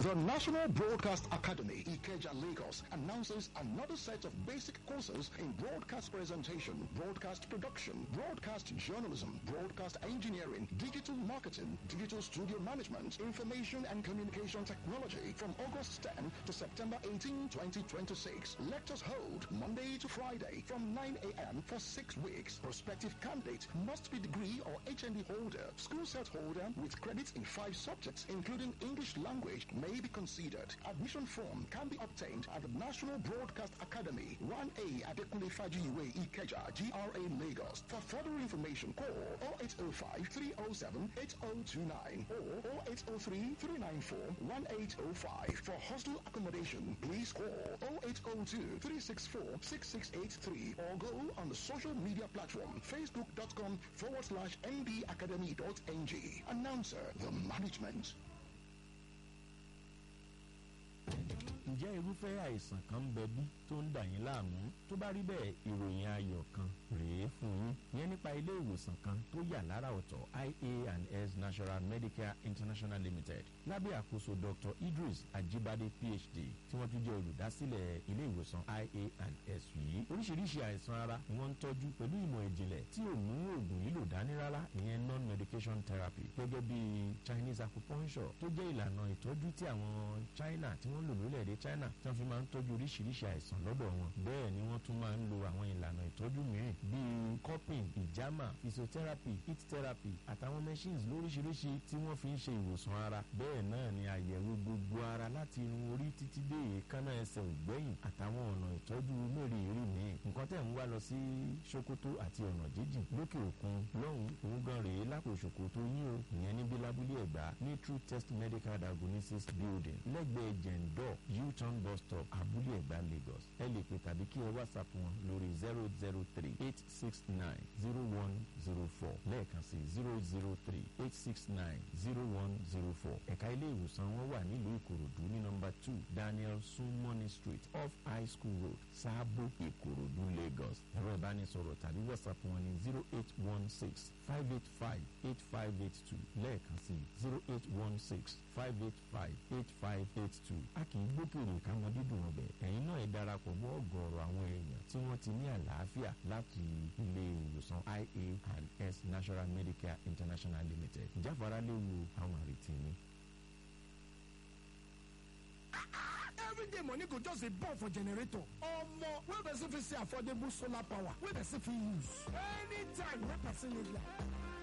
The National Broadcast Academy, Ikeja, Lagos, announces another set of basic courses in broadcast presentation, broadcast production, broadcast journalism, broadcast engineering, digital marketing, digital studio management, information and communication technology from August 10 to September 18, 2026. Lectures hold Monday to Friday from 9 a.m. for six weeks. Prospective candidate must be degree or HND holder, school set holder with credits in five subjects, including English language, may be considered. Admission form can be obtained at the National Broadcast Academy, 1A Adekunle Fajiwe Ikeja, GRA Lagos. For further information, call 0805 307 8029 or 0803 394 1805. For hostel accommodation, please call 0802 364 6683 or go on the social media platform facebook.com forward slash ndacademy.ng. Announcer, the management. ǹjẹ́ irúfẹ́ àìsàn kan ń bẹ bí tó ń dà yín láàmú tó bá rí bẹ́ẹ̀ ìròyìn ayọ̀ kan rèé fún yín yẹn nípa ilé ìwòsàn kan tó yà lára ọ̀tọ̀ ia and s national medicare international limited lábẹ́ àkóso dr idris ajibade phd tí wọ́n tún jẹ́ olùdásílẹ̀ ilé ìwòsàn ia and s yìí oríṣiríṣi àìsàn ara ni wọ́n ń tọ́jú pẹ̀lú ìmọ̀ ìjìnlẹ̀ tí ò mú oògùn yìí lò dání rárá ìyẹn non-medication therapy gẹ́gẹ́ bí chinese acupuncture tó jẹ́ ìlànà ìtọ́jú tí àwọn china tí wọ́n lò lórílẹ̀‐èdè china tí wọ́n fi máa ń tọ́jú oríṣiríṣi àìsàn lọ́dọ̀ wọn bẹ́ẹ̀ ni wọ́n tún máa ń lo àwọn ìlànà ìtọ́jú mìíràn bíi cupping ìjàmà physiotherapy heat therapy àtàwọn machines lóríṣiríṣi tí wọ́n fi ń ṣe ìwòsàn ara bẹ́ẹ̀ náà ni àyẹ̀wò gbogbo ara láti irun orí títí dé èékánná ẹsẹ̀ ògbẹ́yìn àtàwọn ọ̀nà ìtọ́jú mẹ́rìírí míì nǹkan tẹ̀ ń wá lọ sí sokoto àti ọ̀nà jíjìn lókè òkun lọ́hùn òun gan rèé lápò sokoto yín o ìyẹn níbi lábúlé ẹ̀gbá ní true test medical diagnosis building lẹ́gbẹ̀ẹ́ jẹ̀ǹdọ̀ u-turn bus stop abúlé ẹ̀gbá lagos ẹ lè pè tàbí kí ẹ whatsapp wọn lórí zero zero three eight six nine zero one zero four lẹ́ẹ̀kan sí zero zero three eight six nine zero one zero four ẹ̀ka ilé ìwòsàn wọn wà nílùú ìkòròdú ní nọmba two daniel sunmoney street off high school road sáàbò ìkòròdú lagos ẹ̀rọ ìbánisọ̀rọ̀ tàbí whatsapp wọn ní zero eight one six five eight five eight five eight two lẹ́ẹ̀kan sí zero eight one six five eight five eight five eight two a kì í gbókèrè káwọn dídùn ọbẹ̀ ẹ̀yin náà ẹ darapọ̀ mọ́ ọ̀gọ̀ọ̀rọ̀ àwọn èèyàn tí wọ́n ti ní àlàáfíà láti ilé ìwòsàn ia and s national medicare international limited ìjáfara léwu àwọn àrètí ni. everyday money go just dey burn for generator omo wey person fit see affordable solar power wey person fit use anytime wey person need light